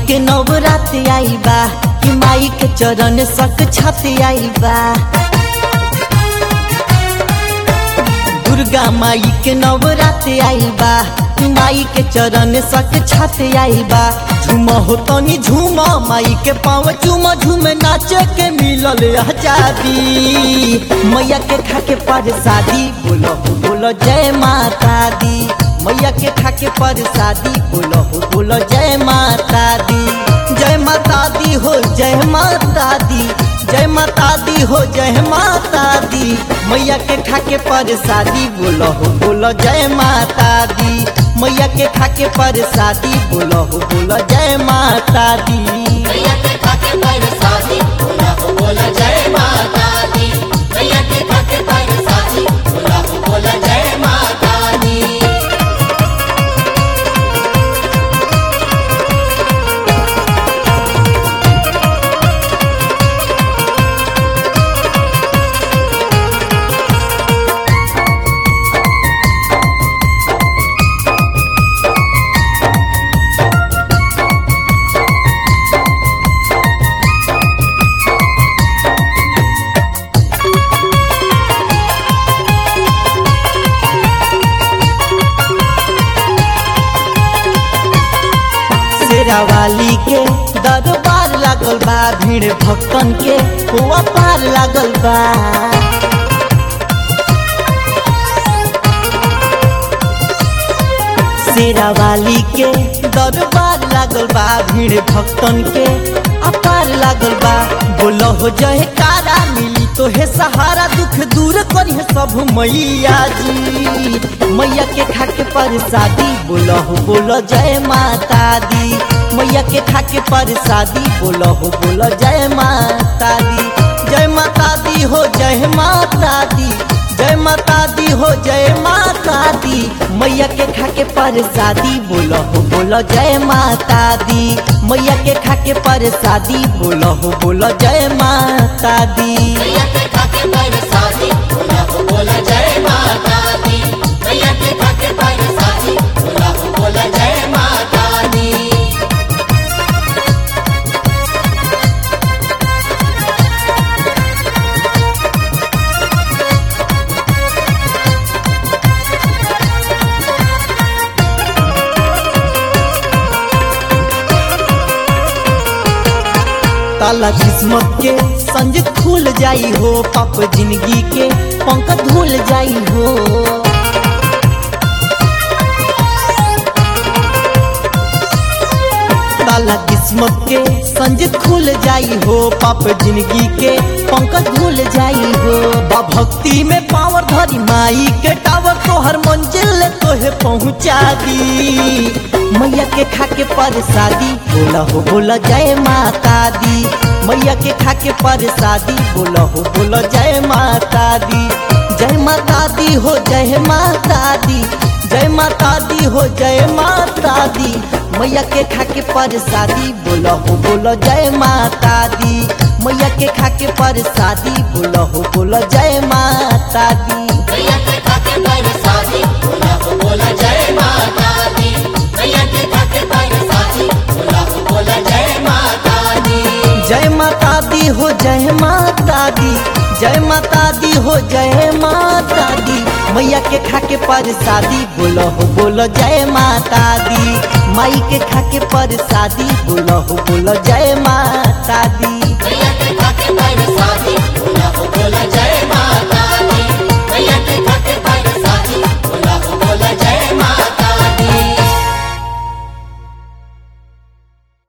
के नवरात आई बा कि माई के चरण सक छत आई बा दुर्गा माई के नवरात आई बा कि माई के चरण सक छत आई बा झूम हो तनी झूम माई के पाँव झूम झूम नाचे के मिलल आजादी मैया के खा के पर शादी बोलो हो बोलो जय माता दी मैया के खा के पर शादी बोलो हो बोलो जय माता दी जय माता दी हो जय माता दी जय माता दी हो जय माता दी मैया के खा के पर शादी बोलो हो बोलो जय माता दी मैया के खा के पर शादी बोलो हो बोलो जय माता दी मैया के खाके पर शादी बोला हो बोला जय माता दी मैया के खाके पर शादी बोला हो बोला जय माता दी शेरा वाली के दरबार लागल बा भीड़ भक्तन के हुआ पार लागल बा शेरा वाली के दरबार लागल बा भीड़ भक्तन के अपार लागल बा बोलो हो जय कारा मिली तो हे सहारा दुख दूर करी सब मैया जी मैया के खा के पर शादी बोलो हो बोलो जय माता दी मैया के खा के पर शादी बोलो हो बोलो जय माता दी जय माता दी हो जय माता दी जय माता दी हो जय माता दी मैया के खा के पर शादी बोलो हो बोलो जय माता दी मैया के खा के पर शादी बोलो हो बोलो जय माता दी मैया के खाके पर शादी बोला हो बोला जय माता दी मैया के खाके पर शादी बोला हो बोला जय माता दी ताला किस्मत के संज खुल जाई हो पाप जिंदगी के पंख धुल जाई हो ताला किस्मत के संज खुल जाई हो पाप जिंदगी के पंख धुल जाई हो बा भक्ति में पावर धरी माई के टावर तोहर मंजिल तोहे पहुँचा दी मैया के खा के पर शादी बोला हो बोला जय माता दी मैया के खा के पर शादी बोला हो बोला जय माता दी जय माता दी हो जय माता दी जय माता दी हो जय माता दी मैया के खा के पर शादी बोला हो बोला जय माता दी मैया के खा के पर शादी बोला हो बोला जय माता दी मैया के खाके पर शादी बोला हो बोला जय माता दी मैया के खाके पर शादी बोला हो बोला जय माता दी जय माता दी हो जय माता दी जय माता दी हो जय माता दी मैया के खा के पर शादी बोलो हो बोलो जय माता दी माई के खा के पर शादी बोलो हो बोलो जय माता दी मैया के खाके पर शादी